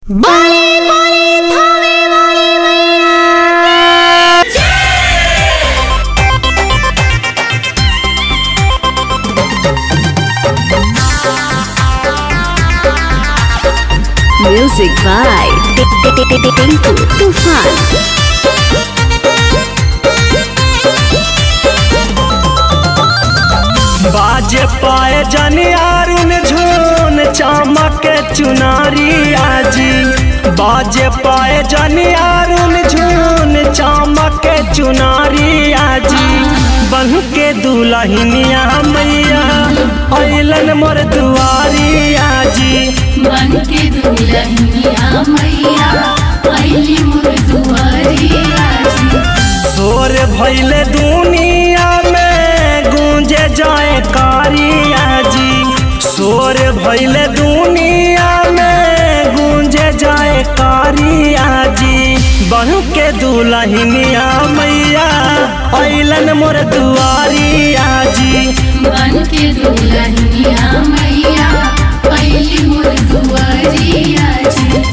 बोले बोले थावे वाली मैया की Music by Tinku Tufan. बाजे पाए जनियारुन झून चमक चुनारी आजी बाजे पाए जनियारुन झून चमक चुनारी आजी बन के दुलहिनिया मैया अइलन मोर दुआरी आजी मन के दुल्हनिया मैया पहली मोर दुआरिया जी शोर भैले दुनिया में गूंजे जाए कारिया जी शोर भैले दुनिया में गूंजे जाए कारिया जी बहू के दुलहिनिया मैया अइलन मोर दुआरिया जी मन के दुल्हनिया मैया पहली मोर दुआरिया जी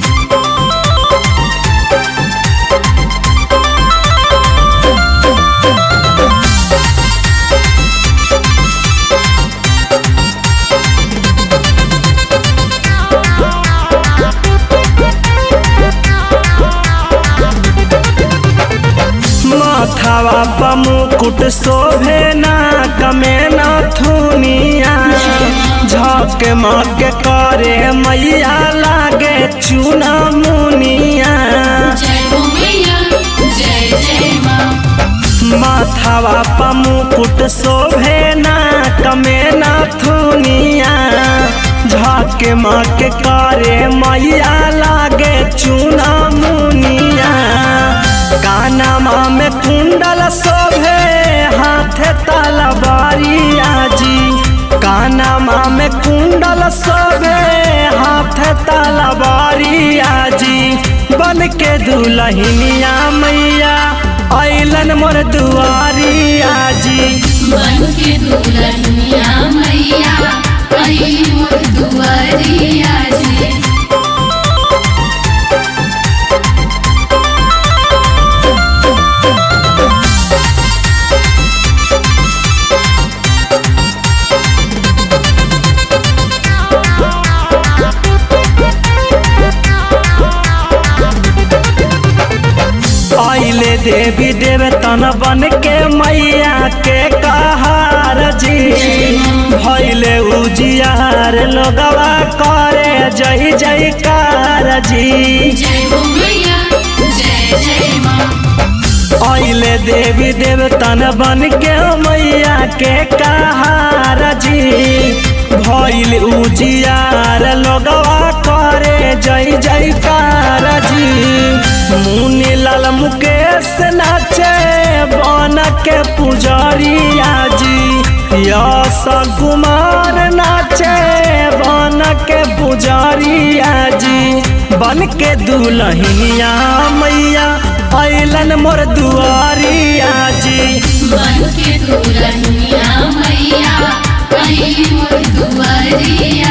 माथावा प मुकुट शोभे ना कमे ना थुनिया झक मक करे मैया लागे चूना मुनिया जय हो मैया जय जय माँ माथावा प मुकुट शोभे ना कमे ना थुनिया झक मक करे मैया लागे चूना मुनिया कानमा में कुंडल शोभे हाथे तलवारिया जी कानमा में कुंडल शोभे हाथे तलवारिया जी बन के दुलहिनिया मैया अइलन मोर दुआरिया जी मन के दुल्हनिया मैया पहली मोर दुआरिया जी आइले देवी देवतन बन के मैया के कहार जी भैले उजियार लोगवा करे जय जयकार जी जय हो मैया जय जय माँ आइले देवी देवतन बन के मैया के कहार जी भैल उजियार लोगवा करे जय जयकार जी मुनि लाल मुकेश नाचे बन के पुजरिया जी यश कुमार नाचे बन के पुजरिया जी बन के दुलहिनिया मैया अइलन मोर दुआरिया जी मन के दुल्हनिया मैया पहली मोर दुआरिया